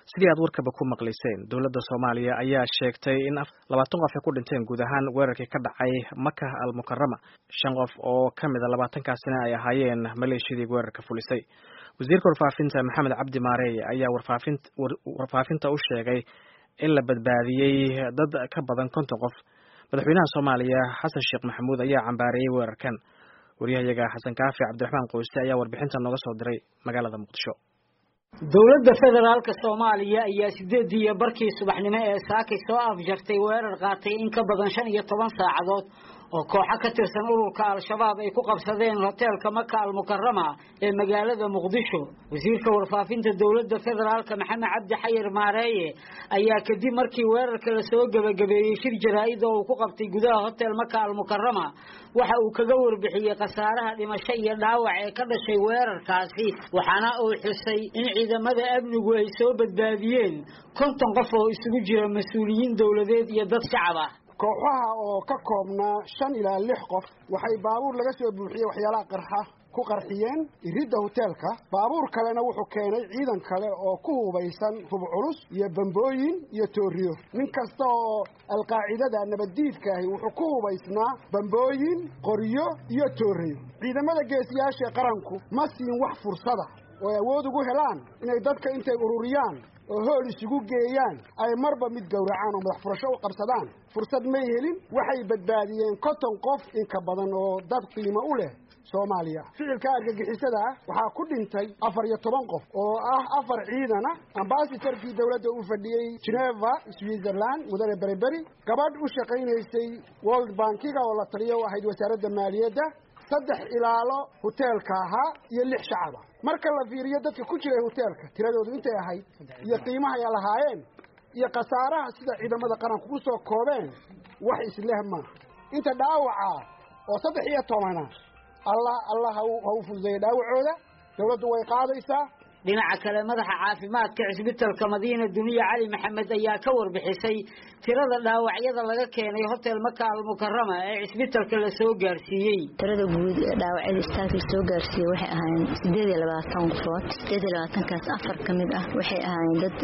sidii aad warkaba ku maqlayseen dowladda soomaaliya ayaa sheegtay in labaatan qof ay ku dhinteen guud ahaan weerarkii ka dhacay maka al mukarama shan qof oo ka mid a labaatankaasina ay ahaayeen maleeshiyadii weerarka fulisay wasiirka warfaafinta maxamed cabdi maareey ayaa warfaafinta u sheegay in la badbaadiyey dad ka badan konton qof madaxweynaha soomaaliya xasan sheekh maxamuud ayaa cambaareeyey weerarkan waryahayaga xasan kaafi cabdiraxmaan qoyste ayaa warbixinta nooga soo diray magaalada muqdisho dowladda federaalka soomaaliya ayaa sideedii iyo barkii subaxnimo ee saakay soo afjartay weerar qaatay in ka badan shan iyo toban saacadood oo kooxo ka tirsan ururka al-shabaab ay ku qabsadeen hoteelka maka almukarama ee magaalada muqdisho wasiirka warfaafinta dowladda federaalka maxamed cabdi xayir maareeye ayaa kadib markii weerarka lasoo gebagabeeyey shir jaraa-id oo uu ku qabtay gudaha hotel maka almukarama waxa uu kaga warbixiyey khasaaraha dhimasho iyo dhaawac ee ka dhashay weerarkaasi waxaana uu xusay in ciidamada amnigu ay soo badbaadiyeen konton qof oo isugu jira mas-uuliyiin dowladeed iyo dad shacab ah kooxaha oo ka koobnaa shan ilaa lix qof waxay baabuur laga soo buuxiyey waxyaalaha qarxa ku qarxiyeen iridda hoteelka baabuur kalena wuxuu keenay ciidan kale oo ku hubaysan hub culus iyo bambooyin iyo tooriyo nin kasta oo alqaacidada nabaddiidka ahi wuxuu ku hubaysnaa bambooyin qoryo iyo tooriyo ciidamada geesiyaasha qaranku ma siin wax fursada oo ay awood ugu helaan inay dadka intay ururiyaan oo hool isugu geeyaan ay marba mid gowracaan oo madax furasho u qabsadaan fursad may helin waxay badbaadiyeen konton qof inka badan oo dad qiimo u leh soomaaliya ficilka argagixisada ah waxaa ku dhintay afar iyo toban qof oo ah afar ciidan ah ambasatorkii dowladda u fadhiyey geneva switzerland mudane beriberi gabadh u shaqaynaysay world bankiga oo la taliya u ahayd wasaaradda maaliyadda saddex ilaalo hoteelka ahaa iyo lix shacaba marka la fiiriyo dadka ku jiray hoteelka tiradoodu intay ahayd iyo qiimaha ay lahaayeen iyo khasaaraha sida ciidamada qaranku u soo koobeen wax isleh maaha inta dhaawaca oo saddex iyo tobana allah allah ha u fududeeya dhaawacooda dawladdu way qaadaysaa dhinaca kale madaxa caafimaadka cisbitalka madiina duniya cali maxamed ayaa ka warbixisay tirada dhaawacyada laga keenay hotel maka almukarama ee cisbitalka lasoo gaarsiiyey tirada guud ee dhaawacyada istaalka lasoo gaarsiiyey waxay ahaayeen sideed iyo labaatan qofood sideed iyo labaatankaas afar ka mid ah waxay ahaayeen dad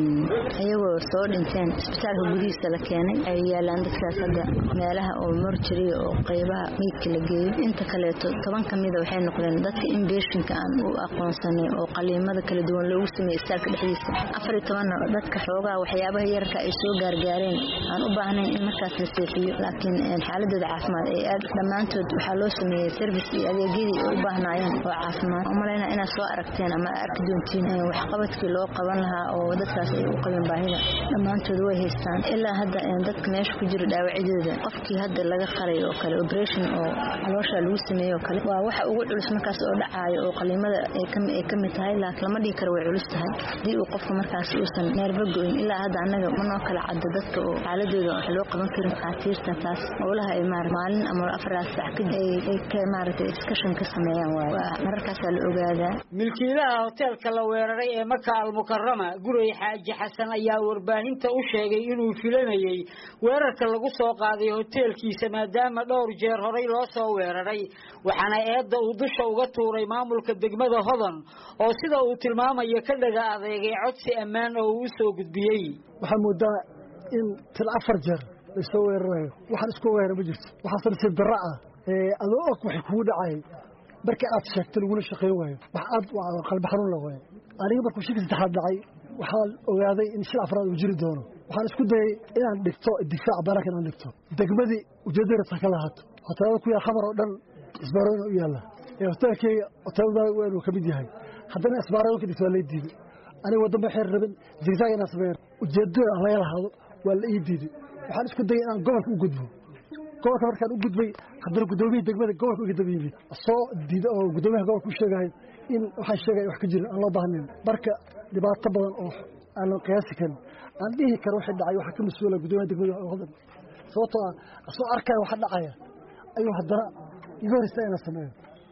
iyagoo soo dhinteen isbitaalka gudihiisa la keenay ay yaalaan dadkaas hadda meelaha oo morjariya oo qaybaha meydka la geeyo inta kaleeto toban ka mida waxay noqdeen dadka inbeshinka aan u aqoonsanay oo qaliima kala duwan loogu sameeyey istaalka dhexdiisa afar iyo tobanna dadka xoogaa waxyaabaha yararka ay soo gaargaareen aan u baahnayn in markaas la seexiyo laakiin xaaladooda caafimaad ee aad dhammaantood waxaa loo sameeyey service iyo adeegyadii ay u baahnaayeen oo caafimaad umalayna inaad soo aragteen ama arki doontiin waxqabadkii loo qaban lahaa oo dadkaas ay u qabeen baahida dhammaantood way haystaan ilaa hadda dadka meesha ku jira dhaawacyadooda qofkii hadda laga qalay oo kale operation oo caloosha lagu sameeyey oo kale waa waxa ugu culus markaas oo dhacaayo oo qaliimada ay ka mid tahay laakiin lama dhihi karo way culus tahay haddii uu qofka markaas uusan neerba go-in ilaa hadda annaga manoo kala cadda dadka oo xaaladooda wax loo qaban karin khaatiirta taas howlaha ay maara maalin ama afaraas sac kadib ay ka maaragtay discussion ka sameeyaan waaye waa mararkaasaa la ogaadaa milkiilaha hoteelka la weeraray ee maka almukarama guray xaaji xasan ayaa warbaahinta u sheegay inuu filanayey weerarka lagu soo qaaday hoteelkiisa maadaama dhowr jeer horay loo soo weeraray waxaana eedda uu dusha uga tuuray maamulka degmada hodan oo sida uu tilmaamayo ka dhaga adeegay codsi ammaan oo uu usoo gudbiyey waxaa moodaa in til afar jeer laysoo weerarayo waxaan isku weerara ma jirto waxaase nasiib darro ah adoo og waxay kugu dhacay markii aad sheegto lagula shaqayn waayo wax aad qalbi xanuun la waayo aniga markuu shirka saddexaad dhacay waxaan ogaaday in shil afraad uu jiri doono waxaan isku dayay inaan dhigto difaac barak inaan dhigto degmadii ujeeddada ka lahaato hoteelada ku yaal khamar oo dhan isbaarooyina u yaalla ee hoteelkeyga hoteelada weyn uu ka mid yahay haddana isbaarooyinka dhigto waa lay diiday aniga waddanba xeer rabin zigzag inaan sameeyo ujeeddada aan laga lahaado waa la ii diiday waxaan isku dayay inaan gobolka u gudbo gobolka markaan u gudbay haddana guddoomiyihii degmada gobolka uga daba yimid soo diida oo guddoomiyaha gobolka u sheegahay in waxaan sheegaya wax ka jirin aan loo baahnayn marka dhibaato badan oo aanan qiyaasi karin aan dhihi karo waxay dhacay waxaa ka mas-uula guddoomiyaha degmada hodan sababtoo ah asoo arkaya waxa dhacaya ayuu haddana iga horeysta inaan sameeyo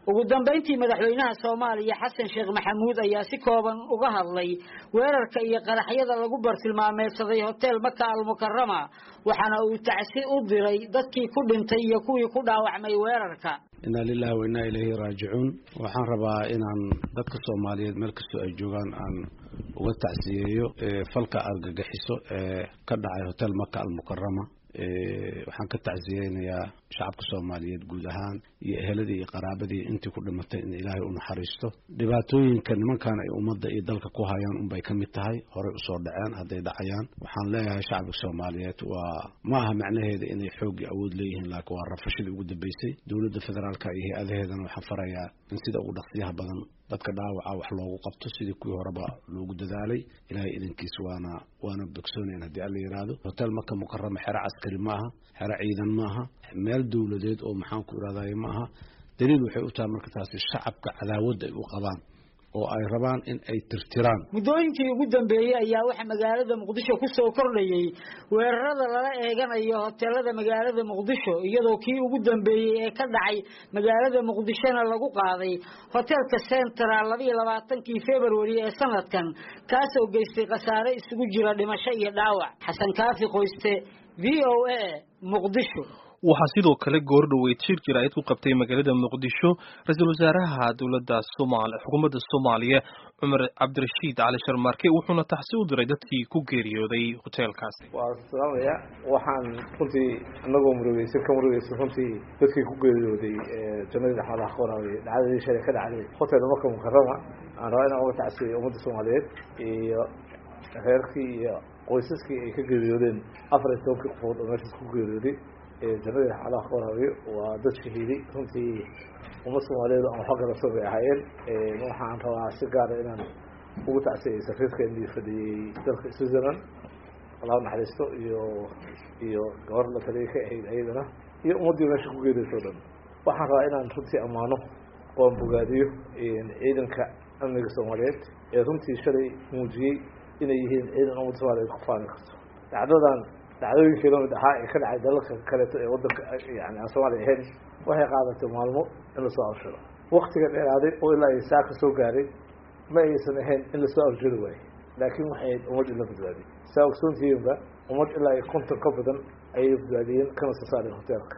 ugu dambayntii madaxweynaha soomaaliya xasan sheekh maxamuud ayaa si kooban uga hadlay weerarka iyo qaraxyada lagu bartilmaameedsaday hotel maka almukarama waxaana uu tacsi u diray dadkii ku dhintay iyo kuwii ku dhaawacmay weerarka inaa lilahi wa innaa ilayhi raajicuun waxaan rabaa inaan dadka soomaaliyeed meel kastoo ay joogaan aan uga tacsiyeeyo falka argagixiso ee ka dhacay hotel maka almukarama waxaan ka tacsiyeynayaa shacabka soomaaliyeed guud ahaan iyo eheladii iyo qaraabadii intii ku dhimatay in ilaahay u naxariisto dhibaatooyinka nimankan ay ummadda iyo dalka ku hayaan unbay ka mid tahay horey usoo dhaceen hadday dhacayaan waxaan leeyahay shacabka soomaaliyeed waa ma aha macnaheeda inay xooggii awood leeyihiin laakiin waa rafashadii ugu dambeysay dowladda federaalka iyo hay-adaheedana waxaan farayaa in sida ugu dhaqsiyaha badan dadka dhaawaca wax loogu qabto sidii kuwii horeba loogu dadaalay ilaahay idankiis waana waana bogsoonayn haddii alla yidhaahdo hotel maka mukarama xero caskari ma aha xero ciidan ma aha meel dowladeed oo maxaan ku irahdaye ma aha daliil waxay u tahay marka taasi shacabka cadaawadda ay u qabaan oo ay rabaan in ay tirtiraan muddooyinkii ugu dambeeyey ayaa waxaa magaalada muqdisho ku soo kordhayey weerarada lala eeganayo hoteelada magaalada muqdisho iyadoo kii ugu dambeeyey ee ka dhacay magaalada muqdishona lagu qaaday hoteelka central labayo labaatankii february ee sanadkan kaasoo geystay khasaare isugu jira dhimasho iyo dhaawac xasan kaafi qoyste v o a muqdisho waxaa sidoo kale goordhoweyd shir jaraa'id ku qabtay magaalada muqdisho ra-iisul wasaaraha dowladda somaal xukuumadda soomaaliya cumar cabdirashiid cali sharmaarke wuxuuna taxsi u diray dadkii ku geeriyooday hoteelkaasi waa salaamaya waxaan runtii inagoo murugeysan ka murugeysan runtii dadkii ku geeriyooday jannadii dhaxmadaha ka waraabay dhacdadii shalay ka dhacday hotel maka mukarama aan rabaa inaan uga tacsiyay ummadda soomaaliyeed iyo reerkii iyo qoysaskii ay ka geeriyoodeen afar iyo tobankii qofood oo meeshaas ku geeriyooday jannadii xalaha ka waraabiyo waa dad shahiiday runtii ummad soomaaliyeed aan waxba garabsan bay ahaayeen waxaan rabaa si gaara inaan ugu tacsiyay safiirka indii fadhiyey dalka switzerland allah naxariisto iyo iyo gabar la taliyay ka ahayd ayadana iyo ummaddii meesha ku geeriyayso o dhan waxaan rabaa inaan runtii ammaano oan bogaadiyo ciidanka amniga soomaaliyeed ee runtii shalay muujiyey inay yihiin ciidan ummadda soomaaliyeed ku faani karto dhacdadan dhacdooyinkii lamid ahaa ee ka dhacay dalalka kaleeto ee wadanka yani aan soomaaliya ahayn waxay qaadatay maalmo in lasoo abshiro waktiga dheeraaday oo ilaa ay saaka soo gaaray ma aysan ahayn in lasoo abshiri waayo laakiin waxay ahayd ummad in la badbaadiyey saa ogsoontihiinba ummad ilaa ay konton ka badan ayay badbaadiyeen kana soo saareen hoteelka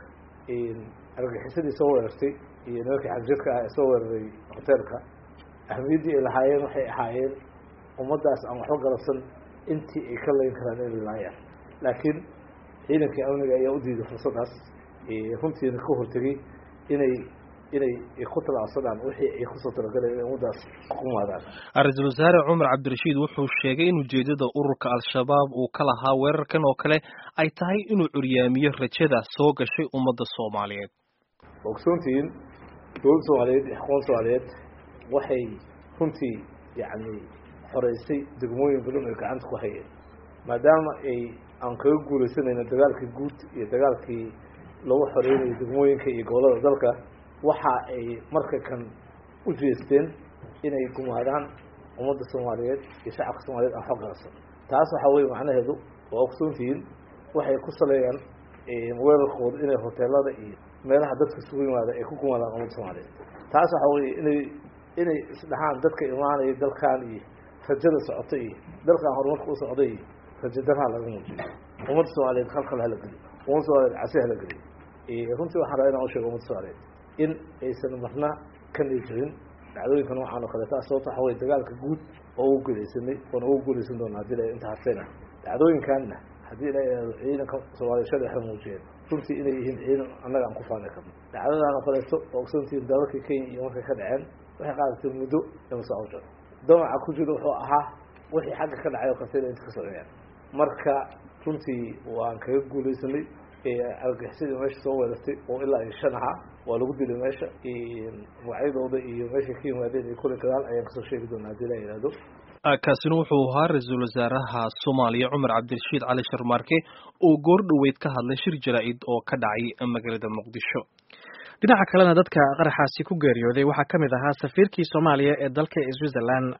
argaxisadii soo weerartay iyo nimankii xagjirka ah ee soo weeraray hoteelka ahmiyaddii ay lahaayeen waxay ahaayeen ummaddaas aan waxba galabsan intii ay ka layn karaan inay laayaan laakiin ciidankii amniga ayaa u diiday fursaddaas runtiina ka hortegay inay inay ku talaabsadaan wixii ay kusoo talagaleen inay ummaddaas kumaadaan ra-iisul wasaare cumar cabdirashiid wuxuu sheegay in ujeedada ururka al-shabaab uu ka lahaa weerarkan oo kale ay tahay inuu curyaamiyo rajada soo gashay ummadda soomaaliyeed ogsoontihiin dowladda soomaaliyeed iyo xukuumadda soomaaliyeed waxay runtii yacni xoreysay degmooyin badan oy gacanta ku hayeen maadaama ay aan kaga guuleysanayno dagaalkii guud iyo dagaalkii lagu xoreynayay degmooyinka iyo gobolada dalka waxa ay marka kan u jeesteen inay gumaadaan ummadda soomaaliyeed iyo shacabka soomaaliyeed aan xog garabsan taas waxaa weye macnaheedu waa ogsoontihiin waxay ku saleeyaan weerarkooda inay hoteelada iyo meelaha dadka isugu yimaada ay ku gumaadaan ummadda soomaaliyeed taas waxaa weye inay inay isdhahaan dadka imaanaya dalkan iyo rajada socota iyo dalkan horumarka u socda iyo rajadaraha laga muujiyo ummadda soomaaliyeed halkale hala geliyo ummadda soomaaliyeed casi hala geliyo runtii waxaan rabaa inaan usheego ummadda soomaaliyeed in aysan marna ka nijirin dhacdooyinka noocan oo kaleeta sababta waxa weye dagaalka guud oo ugu guuleysanay oona ugu guuleysan doona hadii la inta hartayna dhacdooyinkanna haddii la ihahdo ciidanka soomaaliya shalay waxay muujiyeen runtii inay yihiin ciidan annaga aan ku faani karno dhacdadan oo kaleeto oo ogsoontihiin dalalka kenya iyo markay ka dhaceen waxay qaadatay muddo in soo awjaro damaca ku jiro wuxuu ahaa wixii xagga ka dhacay oo kaleeta inay inta ka socdeen marka runtii waan kaga guuleysanay argaxisadii meesha soo weerartay oo ilaa iyo shan ahaa waa lagu dilay meesha magacyadooda iyo meeshay ka yimaadeen iyo kule gadaal ayaan kasoo sheegi doonaa hadii la yihahdo kaasina wuxuu ahaa ra-iisul wasaaraha soomaaliya cumar cabdirashiid cali sharmaarke oo goor dhoweyd ka hadlay shir jaraa'id oo ka dhacay magaalada muqdisho dhinaca kalena dadka qaraxaasi ku geeriyooday waxaa ka mid ahaa safiirkii soomaaliya ee dalka switzerland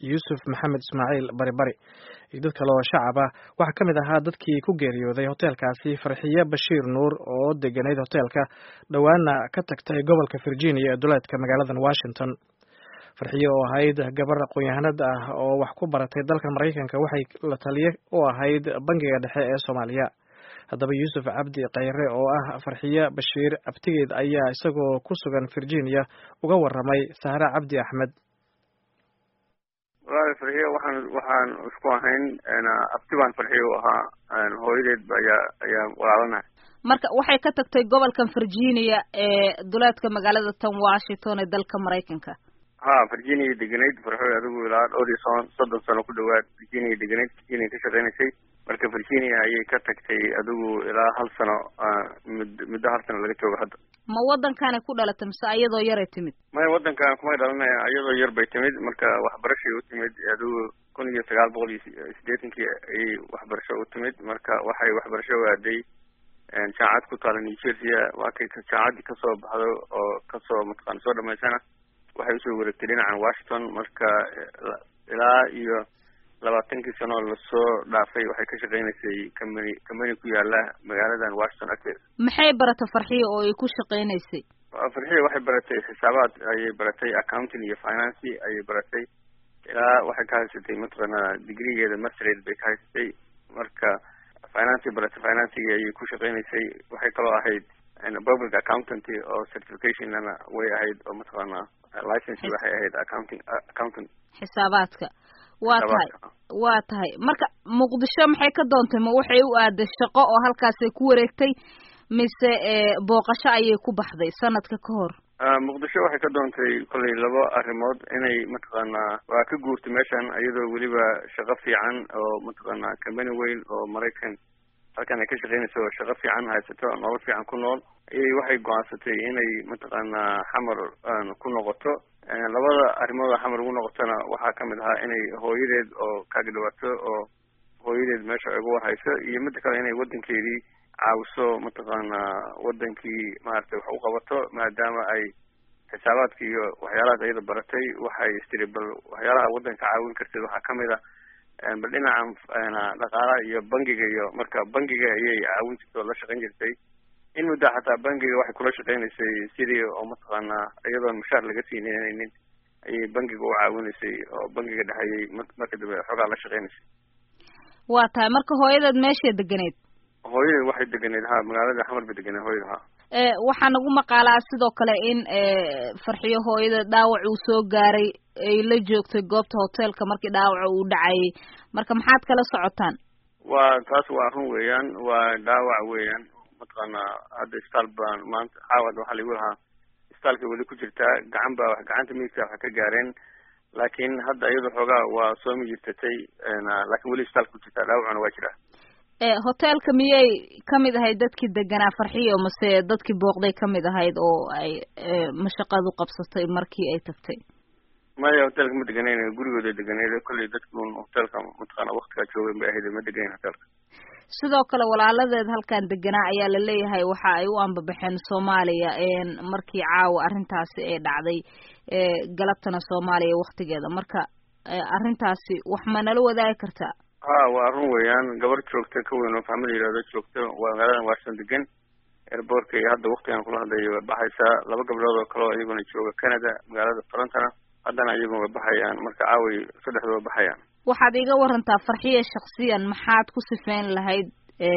yuusuf maxamed ismaaciil bari bari iyo dad kale oo shacab ah waxaa ka mid ahaa dadkii ku geeriyooday hoteelkaasi farxiye bashiir nuur oo deganayd hoteelka dhowaana ka tagtay gobolka virginia ee duleedka magaaladan washington farxiye oo ahayd gabar aqoon-yahanad ah oo wax ku baratay dalka maraykanka waxay la taliye u ahayd bangiga dhexe ee soomaaliya haddaba yuusuf cabdi khayre oo ah farxiye bashiir abtigeed ayaa isagoo ku sugan virginia uga waramay sahra cabdi axmed walahi farxiye waxaan waxaan isku ahayn abti baan farxiye u ahaa hooyadeed ayaa ayaa walaalanahay marka waxay ka tagtay gobolkan virginia ee duleedka magaalada tan washington ee dalka maraykanka ha virginia deganayd farxoy adigu ilaa dhowr iyo soon soddon sano ku dhawaad virginia deganayd virginia ka shaqeynaysay marka virginia ayay ka tagtay adigu ilaa hal sano mud muddo hal sano laga joogo hadda ma waddankaanay ku dhalatay mise iyadoo yaray timid maya waddankan kumay dhalanaya iyadoo yar bay timid marka waxbarashay u timid adigu kun iyo sagaal boqol iyo siddeetankii ayay waxbarasho u timid marka waxay waxbarasho u aaday jaamacad ku taala new jersey waa kay jaamacaddii kasoo baxdo oo kasoo mataqaana soo dhamaysana waxay usoo wareegtay dhinacan washington marka ilaa iyo labaatankii sanoo lasoo dhaafay waxay ka shaqeynaysay company company ku yaala magaaladan washington agteeda maxay baratay farxiya oo ay ku shaqeynaysay farxiya waxay baratay xisaabaad ayay baratay accounting iyo financy ayay baratay ilaa waxay ka haysatay mataqaana degreegeeda masterate bay ka haysatay marka financy baratay financigi ayay ku shaqeynaysay waxay kaloo ahayd public accountant oo certificationna way ahayd oo mataqaana license waxay ahayd accounting accountant xisaabaadka waa tahay waa tahay marka muqdisho maxay ka doontay ma waxay u aaday shaqo oo halkaasay ku wareegtay mise booqasho ayay ku baxday sanadka ka hor muqdisho waxay ka doontay kollay laba arrimood inay mataqaanaa waa ka guurtay meeshan iyadoo weliba shaqo fiican oo mataqaanaa company weyn oo maraykan halkan ay ka shaqeynayso oo shaqo fiican haysato nolol fiican ku nool ayay waxay go-aansatay inay mataqaanaa xamar ku noqoto labada arrimood oo xamar ugu noqotona waxaa kamid ahaa inay hooyadeed oo kaaga dhawaato oo hooyadeed meesha uga warhayso iyo midda kale inay waddankeedii caawiso mataqaanaa waddankii maaragtay wax u qabato maadaama ay xisaabaadka iyo waxyaalahaas ayada baratay waxay istiri bal waxyaalaha waddanka caawin karteed waxaa kamid a bal dhinacan dhaqaalaha iyo bangiga iyo marka bangiga ayay caawin jirtay oo la shaqeyn jirtay in mudda xataa bangiga waxay kula shaqeynaysay sidii oo mataqaanaa iyadoon mushaar laga siinaynin ayay bangiga u caawinaysay oo bangiga dhexeeyay marka dambe xoogaa la shaqeynaysay waa tahay marka hooyadeed meeshay deganeed hooyadeed waxay deganeed ha magaalada xamar bay deganeed hooyada ha waxaa nagu maqaalaa sidoo kale in farxiyo hooyada dhaawac uu soo gaaray ay la joogtay goobta hoteelka markii dhaawaca uu dhacayay marka maxaad kala socotaan waa taas waa run weeyaan waa dhaawac weeyaan mataqaanaa hadda isbitaal baan maanta caawad waxaa lagu lahaa isbitaalka weli ku jirtaa gacan baa gacanta midigta wax ka gaareen laakiin hadda iyada xoogaa waa soo mijirtatay laakiin weli isbitaalka ku jirtaa dhaawacuna waa jiraa hoteelka miyay kamid ahayd dadkii deganaa farxiyo mase dadkii booqday kamid ahayd oo ay mashaqadu qabsatay markii ay tagtay maya hoteelka ma deganeyn gurigooda deganeyd kolley dadkun hoteelka mataqaana waktigaa joogen bay ahayd ma deganeyn hoteelka sidoo kale walaaladeed halkan deganaa ayaa la leeyahay waxa ay u ambabaxeen soomaaliya markii caawa arrintaasi ay dhacday galabtana soomaaliya waktigeeda marka arrintaasi wax ma nala wadaagi kartaa ha waa run weeyaan gabar joogta ka weyn oo fahma la yidhahdo joogta waa magaaladan washington degan airbortka iyo hadda waktigan kula hadlayo way baxaysaa laba gabdhood oo kale oo iyaguna jooga canada magaalada torontona haddana iyaguna way baxayaan marka caaway saddexda way baxayaan waxaad iga warantaa farxiya shaksiyan maxaad ku sifeyn lahayd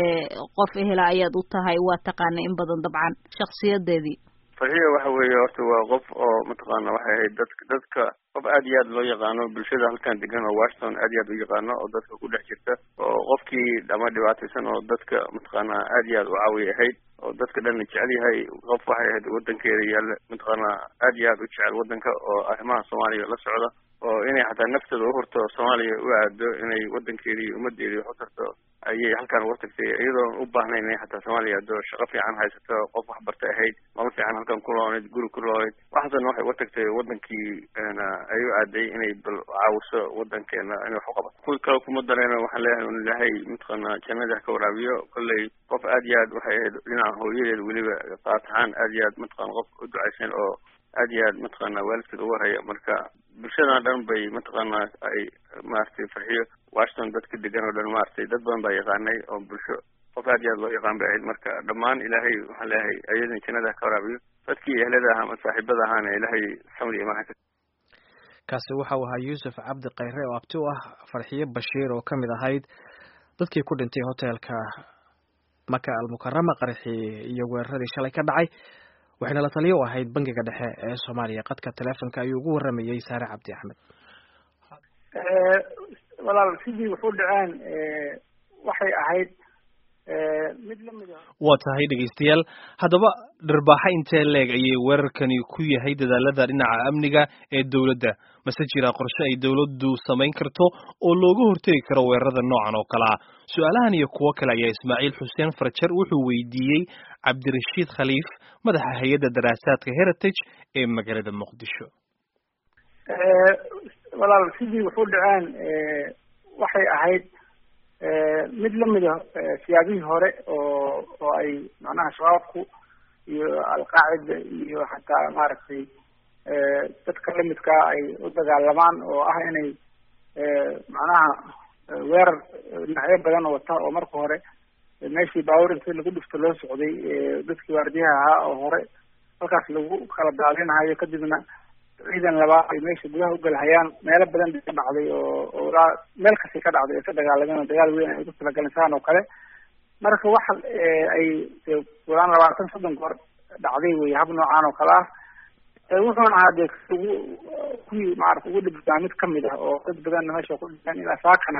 qof ehela ayaad u tahay waa taqaana in badan dabcan shaksiyadeedii farxiya waxa weeye horta waa qof oo mataqaana waxay ahayd dadka dadka qof aad iyo aad loo yaqaano bulshada halkan degan oo washington aad iyo aad u yaqaano oo dadka ku dhex jirta oo qofkii ama dhibaataysan oo dadka mataqaana aad iyo aad u caawiya ahayd oo dadka dhanna jecel yahay qof waxay ahayd wadankeeda yaalla mataqaana aad iyo aad u jecel wadanka oo arrimaha soomaaliya la socda oo inay xataa nafteeda uhurto soomaaliya u aado inay wadankeedii ummadeedii wax u tarto ayay halkan uga tagtay iyadoon u baahnayn inay xataa soomaaliya ado shaqo fiican haysato qof waxbarta ahayd nolol fiican halkan ku loonayd guri ku loonayd waxaasna waxay uga tagtay wadankii ay u aaday inay bal caawiso wadankeena inay wax u qabato kuwi kale kuma dareeno waxaan leeyahay un ilaahay mataqaana jannada ka waraabiyo kolley qof aad iyo aad waxay ahayd dhinaca hooyadeed weliba qaatahaan aad iyo aad mataqana qof u ducaysan oo aad iyo aad mataqaana waalidkeed uga haya marka bulshadan dhan bay mataqaanaa ay maaragtay farxiyo washington dadka degan oo dhan maaragtay dad badan baa yaqaanay oo bulsho qof aad iyo aad loo yaqaan bay ahayd marka dhammaan ilaahay waxaan leeyahay ayadan jannada ka waraabiyo dadkii ehlada aha ama saaxiibada ahaana ilaahay samri imaan ka kaasi waxa uu ahaa yuusuf cabdi khayre oo abti u ah farxiyo bashiir oo kamid ahayd dadkii ku dhintay hoteelka maka almukarama qaraxii iyo weeraradii shalay ka dhacay waxayna la taliyo u ahayd bangiga dhexe ee soomaaliya qadka teleefonka ayuu ugu waramayey saare cabdi axmed walaal sidii wuxu dhaceen waxay ahayd mid lamid a waa tahay dhegaystayaal haddaba dharbaaxa intee leeg ayay weerarkani ku yahay dadaalada dhinaca amniga ee dowladda mase jira qorshe ay dowladdu samayn karto oo looga hortegi karo weerarada noocan oo kale ah su-aalahan iyo kuwo kale ayaa ismaaciil xuseen farjar wuxuu weydiiyey cabdirashiid khaliif madaxa hay-adda daraasaadka heritage ee magaalada muqdisho walaal sidii wuxu dhaceen waxay ahayd mid lamid a siyaabihii hore oo oo ay macnaha shabaabku iyo alqaacida iyo xataa maaragtay dadka lamidkaa ay u dagaalamaan oo ah inay macnaha weerar dhinacyo badan wata oo marka hore meeshii baabuur inta lagu dhifto loo socday dadkii waardiyaha ahaa oo hore halkaas lagu kala daadinahayo kadibna ciidan labaad ay meesha gudaha ugalhayaan meelo badan bay ka dhacday oo oo ilaa meel kastay ka dhacday ay ka dagaalameen oo dagaal weyn ay ku talagaleen saan oo kale marka waxa ay walaan labaatan soddon goor dhacday wey hab noocaan oo kale ah wuxuuna ahaa dee ugu kuwii maarata ugu dhibaa mid kamid ah oo dad badanna meesha ku dhinteen ilaa saakana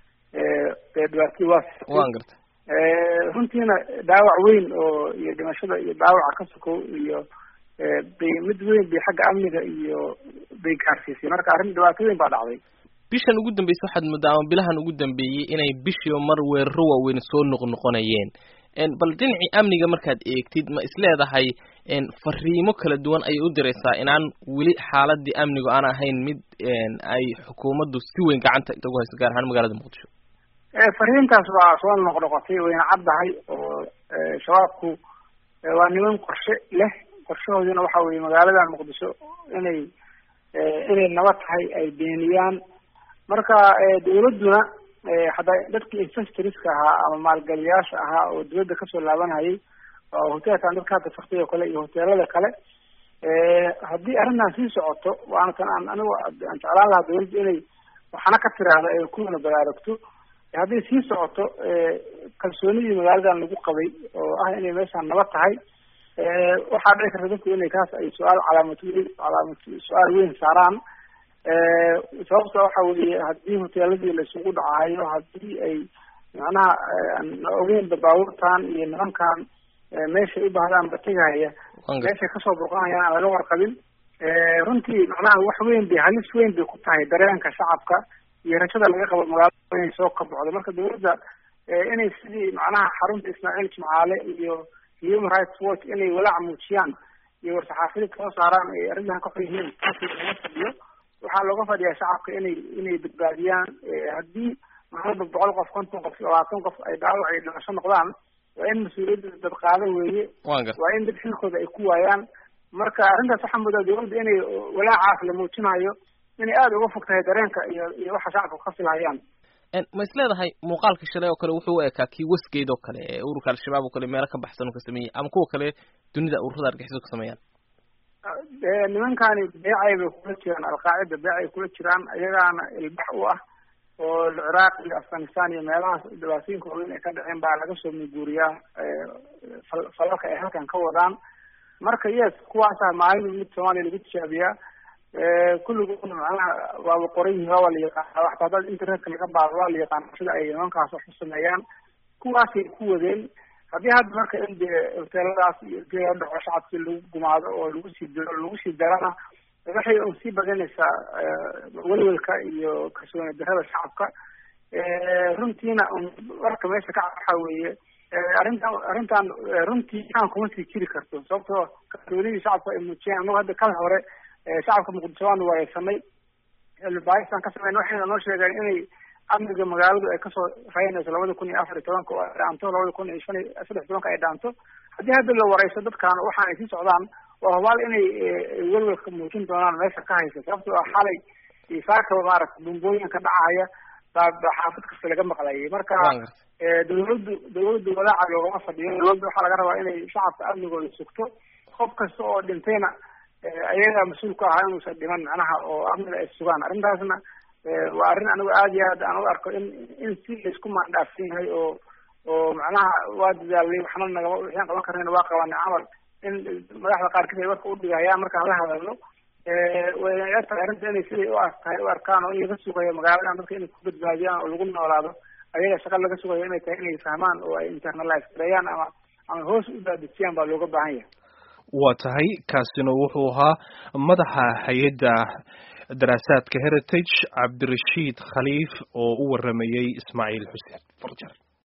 dee dhibaatadii waa waan garta runtiina dhaawac weyn oo iyo dhimashada iyo dhaawaca ka sokow iyo bay mid weyn bay xagga amniga iyo bay gaarsiisay marka arrin dhibaato weyn baa dhacday bishan ugu dambeysay waxaad moodaa ama bilahan ugu dambeeyey inay bishiiba mar weeraro waaweyn soo noqnoqonayeen bal dhinacii amniga markaad eegtid ma isleedahay fariimo kala duwan ayay u diraysaa inaan weli xaaladii amnigu aan ahayn mid ay xukuumaddu si weyn gacanta ugu hayso gaar ahaan magaalada muqdisho fariintaas waa soo noqnoqotay wayna caddahay oo shabaabku waa niman qorshe leh qorshahooduna waxa weye magaalada muqdisho inay inay nabad tahay ay beeniyaan marka dawladduna hadda dadkii investorska ahaa ama maalgeliyaasha ahaa oo dawladda kasoo laabanayay oo hoteelkan dadka hadda faktay oo kale iyo hoteelada kale haddii arrintan sii socoto waana tan aan anigu aan jeclaan lahaa dawladda inay waxana ka tiraahdo ay kuwana baraarugto hadday sii socoto kalsoonidii magaaladan lagu qabay oo ah inay meeshaan nabad tahay waxaa dhici karta dadku inay kaas ay su-aal calaamad weyn calaamad su-aal weyn saaraan sababta waxa weeye haddii hoteeladii laisugu dhacayo haddii ay macnaha ogeynba baabuurtan iyo nimankan meeshay u baahdaan ba tegahaya meeshay kasoo burqanayaan aan laga warqabin runtii macnaha wax weyn bay halis weyn bay ku tahay dareenka shacabka iyo rajada laga qabo magaalada inay soo kabocdo marka dawladda inay sidii macnaha xarunta ismaaciil jimcaale iyo human rights watch inay walaac muujiyaan iyo war-saxaafiyad soo saaraan ay arrintan ka xor yihiin taasi lama fadhiyo waxaa looga fadhiyaa shacabka inay inay badbaadiyaan haddii maalba boqol qof konton qof labaatan qof ay dhaawac ay dhimasho noqdaan waa in mas-uuliyadda dad qaado weeye waa in dad xilkooda ay ku waayaan marka arrintaas waxaa moodaa dawladda inay walaacaas la muujinayo inay aada uga fog tahay dareenka iyo iyo waxa shacabka ka filhayaan ma is leedahay muuqaalka shalay oo kale wuxuu u ekaa kii wasgeed oo kale ee ururka al-shabaab oo kale meelo ka baxsan uu ka sameeyey ama kuwa kale dunida ururada argixisada ka sameeyaan nimankani beecay bay kula jiraan alqaacida beecay kula jiraan iyagaana ilbax u ah oo ciraaq iyo afghanistan iyo meelahaas dhibaatooyinka waaweyn ay ka dhaceen baa laga soo muguuriyaa falalka ay halkan ka wadaan marka yes kuwaasa maalin mid soomaaliya lagu tijaabiyaa kulligoodna macnaha waaba qoran yihin waa waa la yaqaana waxta haddaad internetka laga baado waa la yaqaana sida ay nimankaas wax u sameeyaan kuwaasay ku wadeen haddii hadda marka in dee hoteeladaas iyo dee dhaco shacabkii lagu gumaado oo lagu sii diro lagu sii darana waxay un sii badanaysaa welwelka iyo kalsooni darada shacabka runtiina un warka meesha ka waxa weeye arrintan arrintan runtii kaan kuma sii jiri karto sababtoo kalsoonidii shacabka ay muujiyaan anagu hadda kal hore shacabka muqdisho waanu waayeysanay cilmibaarisaan ka sameyn waxayna noo sheegeen inay amniga magaaladu ay kasoo raynayso labada kun iyo afar iyo tobanka oo ay dhaanto labada kun iyo shan iyo saddex tobanka ay dhaanto haddii hadda la wareyso dadkan waxaan ay sii socdaan waa hubaal inay welwelka muujin doonaan meesha ka haysa sababtoo ah xalay saakaba maaragta bumbooyinka dhacaya baa xaafid kasta laga maqlayay marka dawladdu dawladdu walaaca loogama fadhiyo dawladda waxaa laga rabaa inay shacabka amnigooda sugto qof kasta oo dhintayna ayagaa mas-uul ka ahaa inuusan dhiman macnaha oo amniga ay sugaan arrintaasna waa arrin anigu aada iyo aad aan u arko in in si laisku maandhaafsan yahay oo oo macnaha waa dadaalay waxna nagama waxaan qaban karnayna waa qabanay camal in madaxda qaarkiis ay warka udhigayaan markaan la hadalno way egtahay arrinta inay siday u tahay u arkaan oo in laga sugayo magaaladan dadka inay ku badbaadiyaan oo lagu noolaado ayaga shaqa laga sugayo inay tahay inay fahmaan oo ay internalize gareeyaan ama ama hoos u daadejiyaan baa looga baahan yahay waa tahay kaasina wuxuu ahaa madaxa hay-adda daraasaadka heritage cabdirashiid khaliif oo u waramayey ismaaciil xuseen farjar